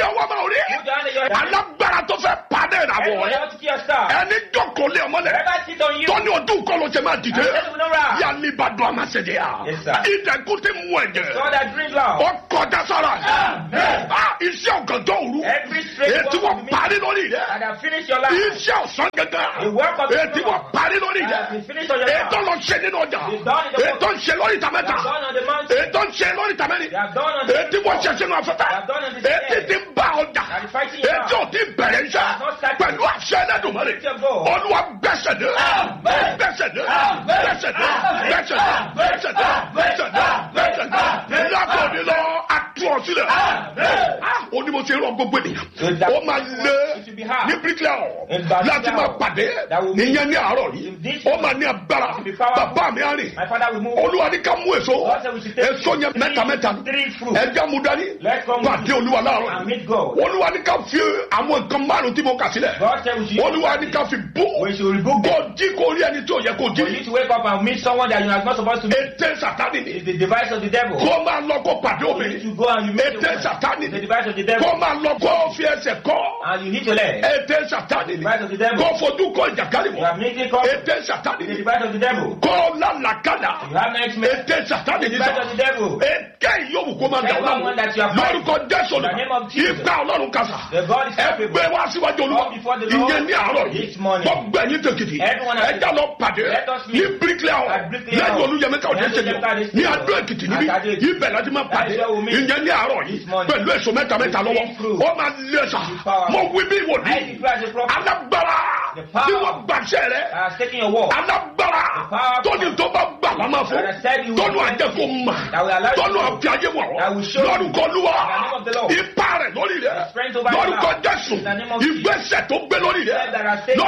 ọwọ́ máa rí Put your hand in your head. alágbára tó fẹ́ padà ìràwọ̀ Anyone rẹ that wants to kill your star. ẹni jókòó lé ọmọlẹ̀ Whoever sit on you. tọ́ni ọdún kọ́ ló ṣe máa dìde And death will not rise. yálì bá dùn àmàṣẹ́dẹ̀ yà Yes, sir. ìdẹ̀kùn ti mú ẹ̀jẹ̀ God that drink loud. ó kọjá sára Amen. Ah, iṣẹ́ ọ̀gànjọ́ òru Every straight ètí work wọ́n of me. parí lórí rẹ̀ And have finished your life. iṣẹ́ ọ̀sán gẹ́gẹ́ The work of the ètí wọ́n Lord. parí lórí And rẹ̀ have been finished on your ètò life. lọ ṣe nínú ọjà The done in the work. ètò ń ṣe lórí ìta They mẹ́ta have done on the mountain. ètò ń ṣe lórí ìta mẹ́rin They have done on the ètí wọ́n ṣe sínú afẹ́fẹ́ They have done on the ètí ti ń bá ọjà They are fighting you ètí ò ti bẹ̀rẹ̀ iṣẹ́ They have not started. pẹ̀lú àṣẹ ẹlẹ́dùnmọ́lẹ̀ Lift your voice. olúwa gbẹ́sẹ̀ dé Amen. gbẹ́sẹ̀ dé Amen. gbẹ́sẹ̀ dé Amen. gbẹ́sẹ̀ dé gbẹ́sẹ̀ dé gbẹ́sẹ̀ dé gbẹ́sẹ̀ dé lákòóní lọ atú ọ sílẹ̀ Amen. Ah, ó ní mo ti rọ gbogbo ènìyàn So that- ó máa lé It will be hard. ní bíríkìlà In Brazil láti máa now, pàdé that will mean- ìyẹn ní àárọ̀ yìí In this ó máa ní agbára will be powerful. bàbá mi á rìn My father will move. olúwa ní ká mú èso God said we should take èso yẹn three- mẹ́ta mẹ́ta three fruits. ẹja mú dání Let's come pàdé olúwa láàárọ̀ and yìí meet God. olúwa ní ká fi àwọn nǹkan márùn tí mo kà sílẹ̀ God said we should olúwa ní ká fi bú we should rebuke kó them. jí kó rí ẹni tí ò yẹ kó For you jí to wake up and meet someone that you are not supposed to meet ètè sàtánì ni is the device of the devil. kó máa lọ kó pàdé You need obìnrin to go and you meet ètè the woman. sàtánì The ni device of the devil. kó máa lọ kó fi ẹsẹ̀ kọ́ And you need to learn. ètè sàtánì ni Device of the devil. kó fojú kọ ìjàkálì You mọ́ have meeting come. ètè sàtánì The ni device of the devil. kó lálàkàlà You have nightmare. ètè sàtánì The ni device sọ of the devil. èké ìyóòwò kó máa dà ọ́ Everyone that you láwọn have lórúkọ jésù In the name of Jesus. ìgbà ọlọ́run kàṣà The God is capable. ẹgbẹ́ wá síwájú olúwa Come before the Lord ìyẹn ní àárọ̀ yìí this morning. gbọ́gbẹ́ yín tèkìtì Everyone has- ẹja lọ pàdé Let us ní meet bíríkìlẹ̀ ọ̀ at Bricklayer lẹ́yìn Hall. olúyẹmí káwọn Lẹ́yìn ṣe ní Olúyẹmí ní Káyọ̀dé adó èkìtì níbí At Adó Èkìtì. ibẹ̀ láti máa pàdé That's where we meet ìyẹn ní àárọ̀ yìí this morning. pẹ̀lú èso mẹ́ta mẹ́ta lọ́wọ́ With fruit. ó máa lé sa With power. mo wí bí I ìwòlí declare as a prophet. alágbára The power. tí wọ́n gbàṣẹ rẹ I have taken your word. alágbára The power. tóni tó bá gbà lámà fún That I said you will tọ́nu find àjẹkù mà That will allow you tọ́nu to know. àfi ayé wọ̀ That will show you. lórúkọ lúwa In the name of the Lord. ipa rẹ̀ lórí rẹ̀ The strength over your lórúkọ life. jésù In the name of ìgbésẹ̀ tó gbé lórí rẹ̀ That I say-